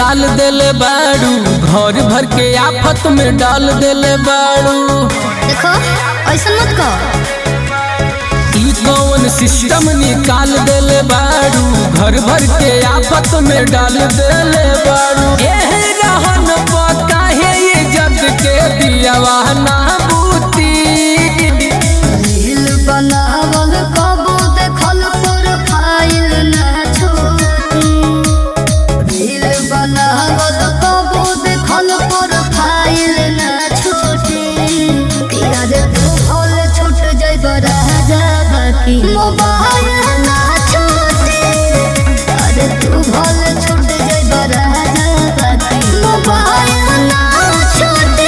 निकाल देले बाड़ू घर भर के आफत में डाल देले बाड़ू देखो ऐसा मत कहो ई कौन सिस्टम निकाल देले बाड़ू घर भर के आफत में डाल देले बाड़ू एह रहन प काहे ये जग के दियावा ना बूती रील बनावल कबो देखल प्रोफाइल ना छोटी रील बनावल कबो देखल प्रोफाइल ना छोटी किया रे तू भोल छूट जइब राजा बाकी मोबाइल ना छोटी अरे तू भोल छूट जइब राजा बाकी मोबाइल ना छोटी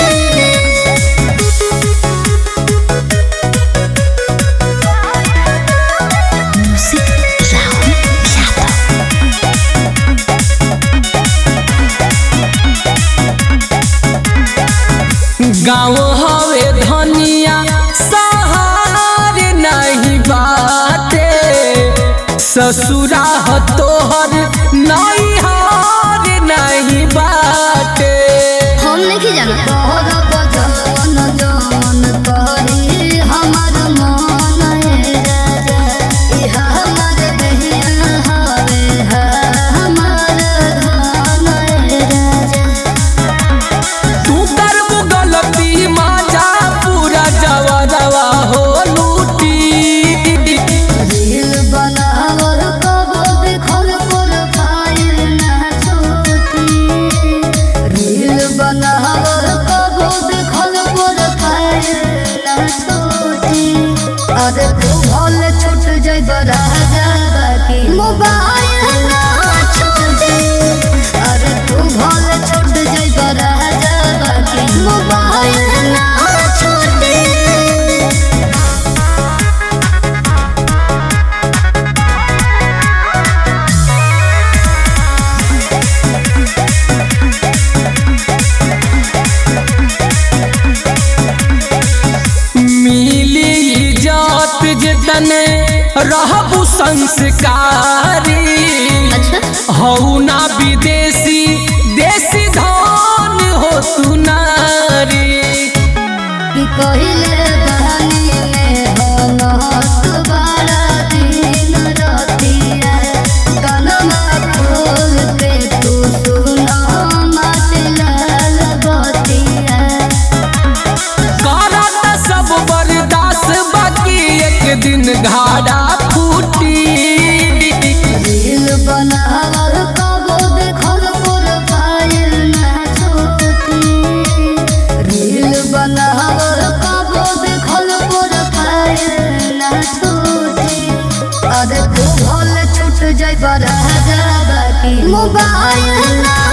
गाँव हवे धनिया सहार नहीं बाटे ससुरा ह तोहर नहीं हार नहीं बाटे हम नहीं जाना तोहरा बजन जन करी हमर मन ए राजा इह हमर बहिया हवे हमर धन ए राजा तू करबू गलती माजा पूरा जवरवा हो लूटी रील बनावल कबो देखल प्रोफाइल ना छोटी रील बनावल कबो देखल प्रोफाइल ना छोटी अरे तू भल छूट जइब राजा बाकी मोबाइल ना छोटी अरे तू भल छूट जइब राजा बाकी मोबाइल ना छोटी मिली इज्जत जितने रहबू संस्कारी अच्छा हऊ ना विदेशी देसी धन हो तू नारी कि कहिले बहानी में बनत बारा दिन रतिया कनमा खोल के तू सुना मत लाल बतिया करत सब बर्दाश्त बाकी एक दिन घाड़ा फूटी रील बनावल कबो देखल प्रोफाइल ना छोटी रील बनावल कबो देखल प्रोफाइल ना छोटी अरे तू भल छूट जइब राजा बाकी मोबाइल ना